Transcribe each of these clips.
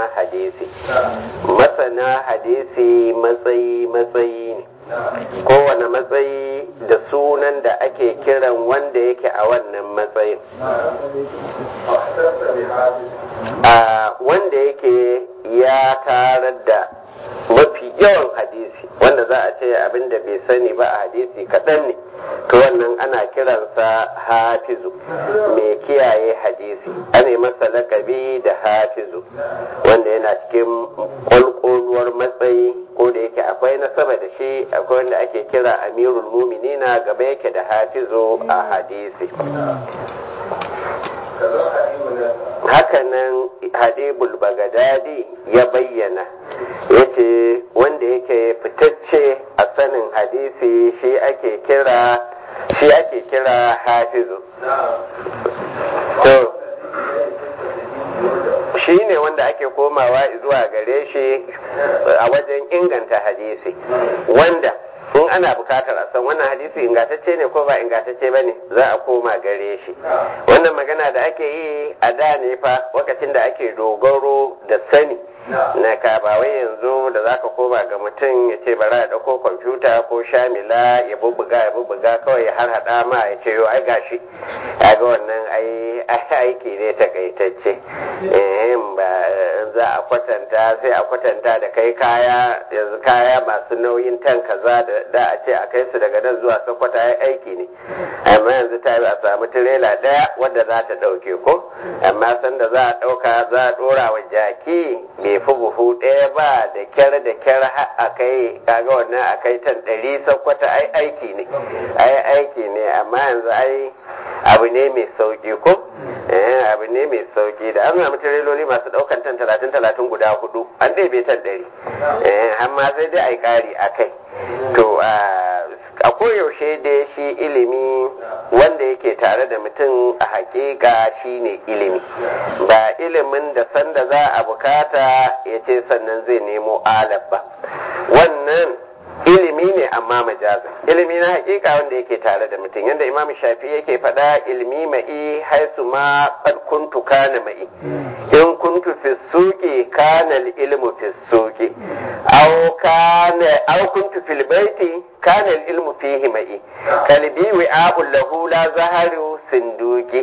hadisi masana hadisi matsayi matsayi ne kowane matsayi da sunan da ake kiran wanda yake a wannan matsayin a wanda yake ya tarar da mafi yawan hadisi wanda za a ce abin da bai sani ba a hadisi kaɗan ne to wannan ana kiransa hafizu mai kiyaye hadisi ana masa lakabi da hafizu wanda yana cikin kwalkoluwar matsayi ko da yake akwai na sama da shi akwai wanda ake kira amirul muminina gaba yake da hafizu a hadisi hakanan hadibul bagadadi ya bayyana yace wanda yake fitacce a sanin hadisi shi ake kira shi ake kira hafizu to shi ne wanda ake komawa zuwa gare shi a wajen inganta hadisi wanda in ana bukatar a san wannan hadisi ingantacce ne ko ba ingantacce ba ne za a koma gare shi wannan magana da ake yi a da ne fa lokacin da ake dogaro da sani na ka ba wai yanzu da zaka koma ga mutum ya ce bari a dauko kwamfuta ko shamila ya bubbuga ya bubbuga kawai ya har hada ma ya ce yo ai gashi ga wannan ai aiki ne takaitacce eh ba za a kwatanta sai a kwatanta da kai kaya yanzu kaya masu nauyin tan kaza da da a ce a kai su daga nan zuwa sokoto ai aiki ne amma yanzu ta a samu tirela daya wadda za ta dauke ko amma sanda za a dauka za a dora wa jaki bai fi buhu ɗaya ba da kyar da kyar a kai kaga wannan a kai tan ɗari sakwata ai aiki ne ai aiki ne amma yanzu ai abu ne mai sauki ko abu ne mai sauki da an samu tireloli masu ɗaukan tan talatin talatin guda hudu an ɗebe tan ɗari amma sai dai ai ƙari a kai to a koyaushe dai shi ilimi wanda yake tare da mutum a hakika shine ilimi ba ilimin da sanda za a bukata ya ce sannan zai nemo alab ba wannan ilimi ne amma majazin ilimi na hakika wanda yake tare da mutum yadda imam shafi yake faɗa ilimi ma'i haisu ma qad kuntu kana ma'i in kuntu fi suqi kana ilmu fi suqi aw kana aw kuntu fil baiti kana ilmu fihi ma'i kalbi wi'a'ul lahu la zaharu sinduki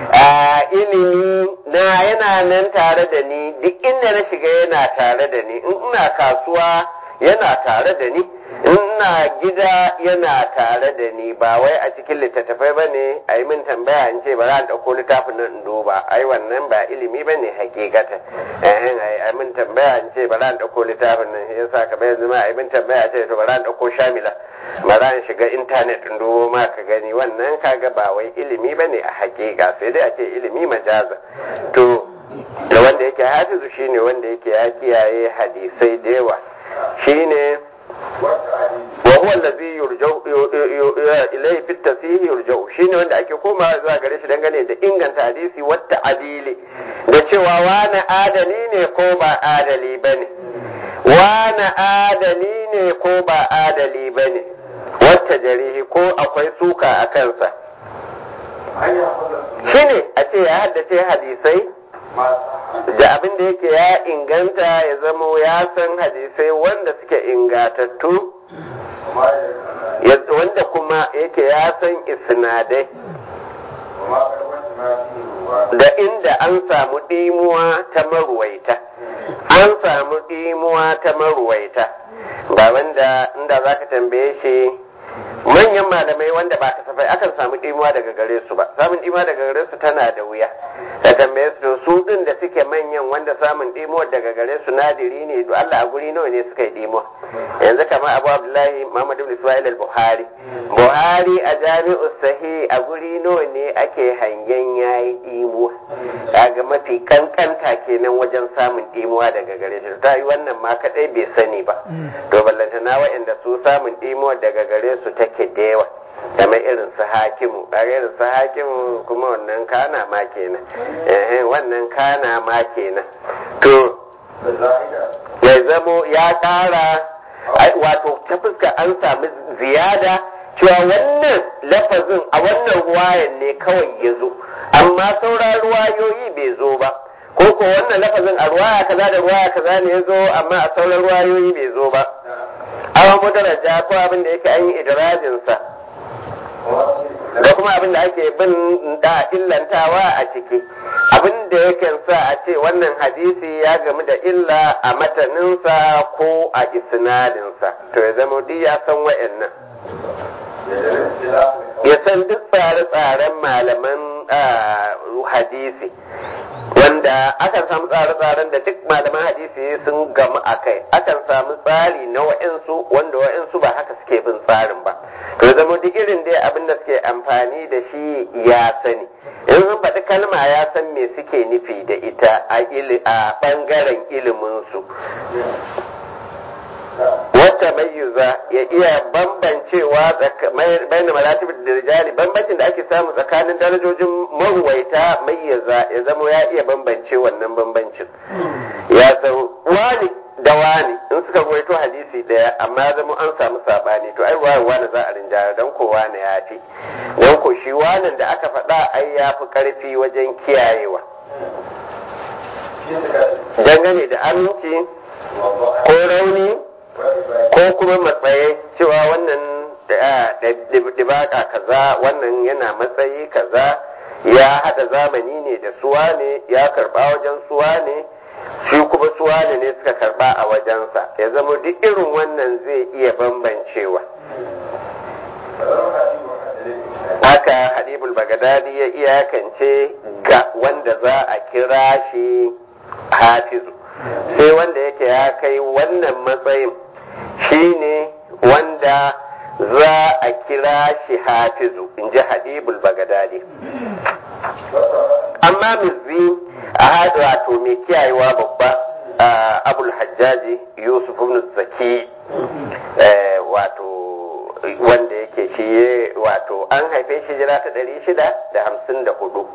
ilimi na yana nan tare da ni duk inda na shiga yana tare da ni in ina kasuwa yana tare da ni ina gida yana tare da ni ba wai a cikin littattafai ba ne a yi min tambaya in ce ba za a ɗauko littafin nan in duba ai wannan ba ilimi ba ne hakikata a min tambaya in ce ba za a ɗauko littafin nan ya sa kamar yanzu ma a yi min tambaya ce to ba za a ɗauko shamila ba za a shiga intanet in dubo ma ka gani wannan kaga ba wai ilimi ba ne a hakika sai dai a ce ilimi majaza to da wanda yake hafizu shine wanda yake ya kiyaye hadisai da yawa shine وهو الذي يرجع إليه في التصحيح يرجع shine wanda ake komawa zuwa gare shi dangane da inganta hadisi wata adili da cewa wani adali ne ko ba adali bane wani adali ne ko ba adali bane wata jarihi ko akwai suka a kansa shine a ce ya haddace hadisai da abin da yake ya inganta ya zamo ya san hadisai wanda suke ingatattu wanda kuma yake ya san isnadai da inda an samu ɗimuwa ta maruwaita an samu ɗimuwa ta maruwaita ba wanda inda za ka tambaye shi manyan malamai wanda ba kasafai akan samu ɗimuwa daga gare su ba samun ɗimuwa daga gare su tana da wuya ka tambaye su to su ɗin da suke manyan wanda samun ɗimuwa daga gare su nadiri ne to Allah a guri nawa ne suka yi ɗimuwa yanzu kamar Abu Abdullahi Muhammad ibn Ismail al-Buhari Buhari a jami'u sahih a guri nawa ne ake hangen yayi ɗimuwa kaga mafi kankanta kenan wajen samun ɗimuwa daga gare shi ta yi wannan ma kadai bai sani ba to ballantana wa'anda su samun ɗimuwa daga gare su take da yawa kamar irin su hakimu kaga irin su hakimu kuma wannan kana ma kenan eh wannan kana ma kenan to ya zamo ya kara wato ta fuska an sami ziyada cewa wannan lafazin a wannan ruwayan ne kawai ya zo amma sauran ruwayoyi bai zo ba ko ko wannan lafazin a ruwaya kaza da ruwaya kaza ne ya zo amma a sauran ruwayoyi bai zo ba awa mudaraja ko abin da yake an yi idrajinsa da kuma abin da ake bin da illantawa a ciki abin da yake sa a ce wannan hadisi ya gamu da illa a mataninsa ko a isnadinsa to ya zama duk ya san wa'annan ya san duk tsare-tsaren malaman hadisi wanda akan samu tsare-tsaren da duk malaman hadisi sun gamu a kai akan samu tsari na wa'insu wanda wa'insu ba haka suke bin tsarin ba to zama duk irin dai abin da suke amfani da shi ya sani in sun faɗi kalma ya san me suke nufi da ita a ɓangaren iliminsu wata mayyuza ya iya bambancewa bayan maratib da rijali bambancin da ake samu tsakanin darajojin maruwaita mayyaza ya zama ya iya bambance wannan bambancin ya san wani da wani in suka ruwaito hadisi daya amma zama an samu sabani to ai wani wani za a rinjaya dan ko wani ya fi dan ko shi wanan da aka faɗa ai ya fi karfi wajen kiyayewa dangane da aminci ko rauni ko kuma matsayi cewa wannan dibaka kaza wannan yana matsayi kaza ya hada zamani ne da suwa ne ya karba wajen suwa ne shi kuma suwa ne ne suka karba a wajensa ya zama duk irin wannan zai iya bambancewa haka hadibul bagadadi ya iyakance ga wanda za a kira shi hafizu sai wanda yake ya kai wannan matsayin shine wanda za a kira shi hafizu in ji hadibul bagadadi amma mizzi a haɗu wato mai kiyayewa babba abul hajjaji yusuf ibn zaki wato wanda yake shi wato an haife shi jira ta ɗari shida da hamsin da hudu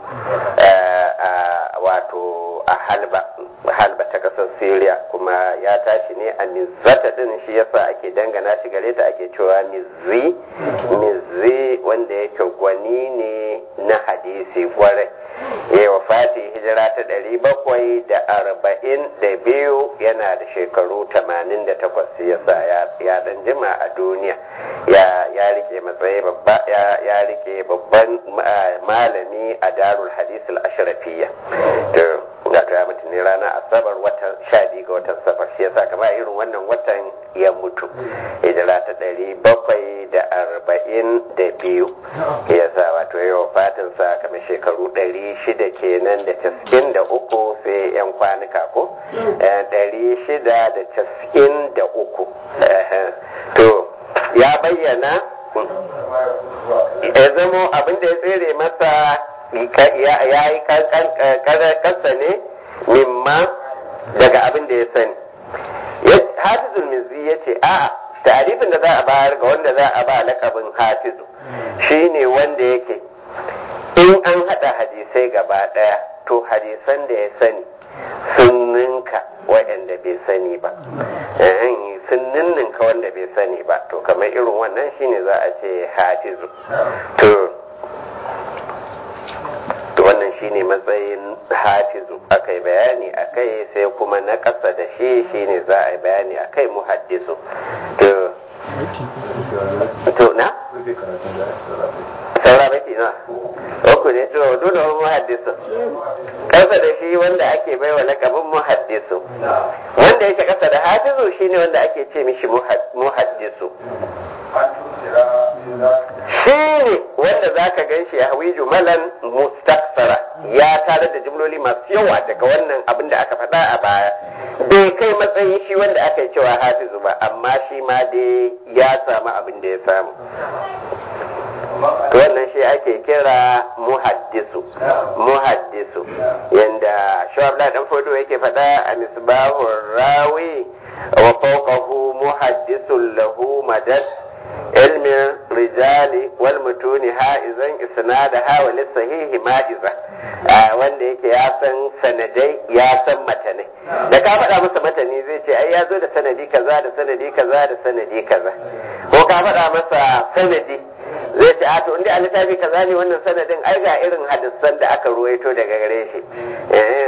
wato a halba halba ta ƙasar syria kuma ya tashi ne a mizzata ɗin shi yasa ake dangana shi gare ta ake cewa mizzi mizzi wanda yake gwani ne na hadisi kwarai ya wafati hijira ta ɗari bakwai da arba'in da biyu yana da shekaru tamanin da takwas yasa ya ɗan jima a duniya ya rike matsayi babba ya rike babban malami a darul hadis al-ashrafiyya da to ya mutu ne ranar asabar watan sha biyu ga watan safar shi yasa kama irin wannan watan ya mutu hijira ta ɗari bakwai da arba'in da biyu ya sa wato ya wafatin sa kamar shekaru ɗari shida kenan da casa'in da uku sai yan kwanuka ko ɗari shida da casa'in da uku to ya bayyana ya zamo abin da ya tsere masa ya yi kasa ne mimma daga abin da ya sani hafizul mizi ya ce a tarifin da za a bayar ga wanda za a ba lakabin hafizu shine wanda yake in an haɗa hadisai gaba ɗaya to hadisan da ya sani sun ninka waɗanda bai sani ba sun ninninka wanda bai sani ba to kamar irin wannan shine za a ce hafizu to wannan shine matsayin hafizu aka yi bayani a kai sai kuma na ƙasa da shi shine za a yi bayani a kai muhaddisu to to na saura baki na uku ne to dole wani muhaddisu ƙasa da shi wanda ake baiwa lakabin muhaddisu wanda yake ƙasa da hafizu shine wanda ake ce mishi muhaddisu shi ne wanda za ka gan shi ya hawi jumalan mustaksara ya tare da jumloli masu yawa daga wannan abin da aka faɗa a baya bai kai matsayin shi wanda aka yi cewa hafizu ba amma shi ma dai ya samu abin da ya samu wannan shi ake kira muhaddisu muhaddisu yanda shawabla dan fodo yake faɗa a misbahur rawi wa fawqahu muhaddisun lahu madad علم الرجال والمتون هائزا اسنادها وللصحيح ماجزا wanda yake ya san sanadai ya san matanai da ka faɗa masa matani zai ce ai ya zo da sanadi kaza da sanadi kaza da sanadi kaza ko ka faɗa masa sanadi zai ce a to inda a littafi kaza ne wannan sanadin ai ga irin hadisan da aka ruwaito daga gare shi shi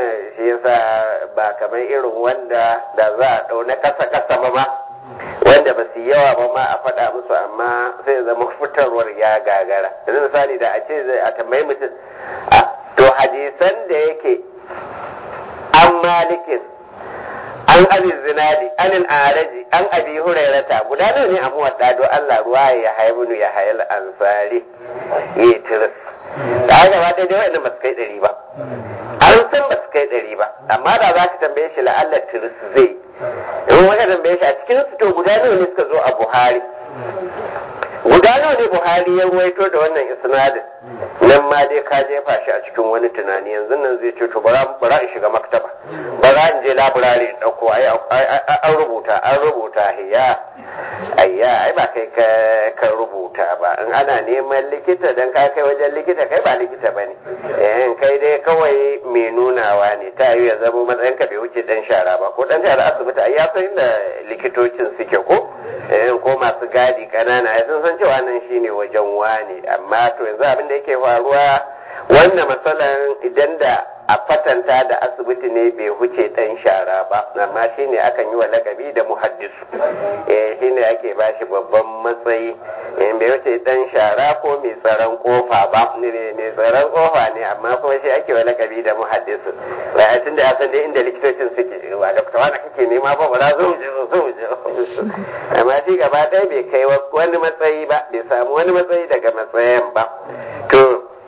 shi yasa ba kamar irin wanda da za a ɗau na kasa kasa ba ma wanda ba su yawa ba ma a faɗa musu amma sai zama fitarwar ya gagara yanzu misali da a ce zai a tambayi mutum to hadisan da yake an malikin an abi zinadi an araji an abi hurairata guda nawa ne a muwadda don Allah ruwa ya haibunu ya hayal ansari yi tiris da haka ba daidai wa'annan ba su kai ɗari ba an san ba su kai ɗari ba amma da za ka tambaye shi la'allar tiris zai in waka tambaye shi a cikin su to guda nawa ne suka zo a buhari guda nawa ne buhari ya ruwaito da wannan isnadin nan ma dai ka jefa shi a cikin wani tunani yanzu nan zai ce to bara in shiga maktaba bara in je laburare in dauko ai an rubuta an rubuta hiya ayya ai ba kai ka rubuta ba in ana neman likita dan ka kai wajen likita kai ba likita bane eh kai dai kawai mai nunawa ne ta yi ya zama matsayin ka bai wuce dan shara ba ko dan shara asibiti ai ya san inda likitocin suke ko eh ko masu gadi kanana ai sun san cewa nan shine wajen wani amma to yanzu abin da yake faruwa wannan matsalan idan da a fatanta da asibiti ne bai huce dan shara ba amma shine akan yi wa lakabi da muhaddisu eh shine ake bashi babban matsayi in bai wuce dan shara ko mai tsaron kofa ba ne mai tsaron kofa ne amma kuma shi ake wa lakabi da muhaddisu ba tunda ya san dai inda likitocin suke ba dokta wani kake nema ba ba za zo je zo je amma shi gaba ɗaya bai kai wani matsayi ba bai samu wani matsayi daga matsayin ba to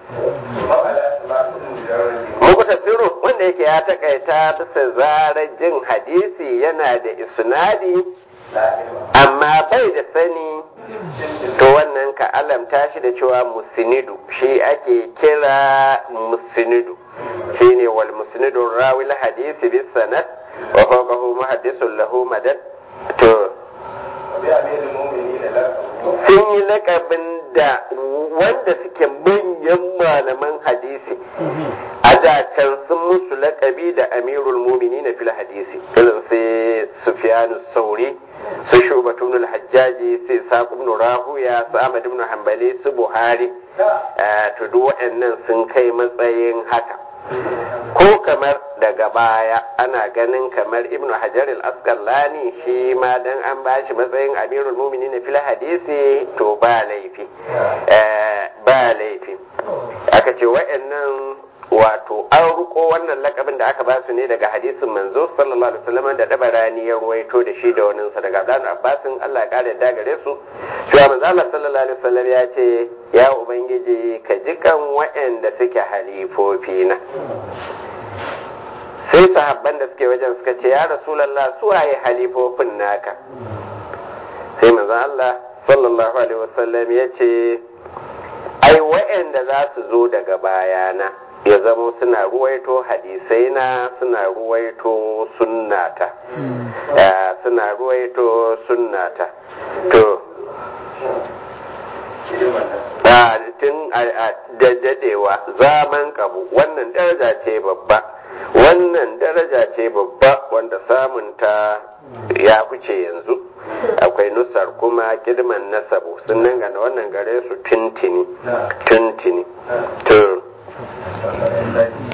muku tafsiru wanda yake ya takaita bisa zarar jin hadisi yana da isnadi amma bai da sani to wannan ka alamta shi da cewa musinidu shi ake kira musinidu shine wal musinidu rawil hadisi bis sanad wa fawqahu muhaddisun lahu madad to sun yi lakabin da wanda suke manyan malaman hadisi a da can sun musu lakabi da amirul mumini na fil hadisi irin sai sufyanu sauri su shubatun hajjaji sai saqib ibn rahuya su ahmad ibn hanbali su buhari to duk waɗannan sun kai matsayin haka ko kamar daga baya ana ganin kamar ibnu hajar al-asqalani shi ma dan an bashi matsayin amirul mu'minin fil hadisi to ba laifi ba laifi aka ce wa'annan wato an ruko wannan lakabin da aka ba su ne daga hadisin manzo sallallahu alaihi wasallam da dabarani ya ruwaito da shi da wani sa daga Abdullah Abbasin Allah ya kare da gare su cewa manzo Allah sallallahu alaihi wasallam ya ce ya ubangiji ka jikan waɗanda suke halifofi na sai sahabban da suke wajen suka ce ya rasulullah su waye halifofin naka sai manzo Allah sallallahu alaihi wasallam ya ce ai waɗanda za su zo daga bayana ya zamo suna ruwaito hadisai na suna ruwaito sunnata suna ruwaito sunnata to tun da dadewa zaman kabu wannan daraja ce babba wannan daraja ce babba wanda samunta ya fice yanzu akwai nusar kuma kidman nasabu sun dangana wannan gare su tuntini tuntini to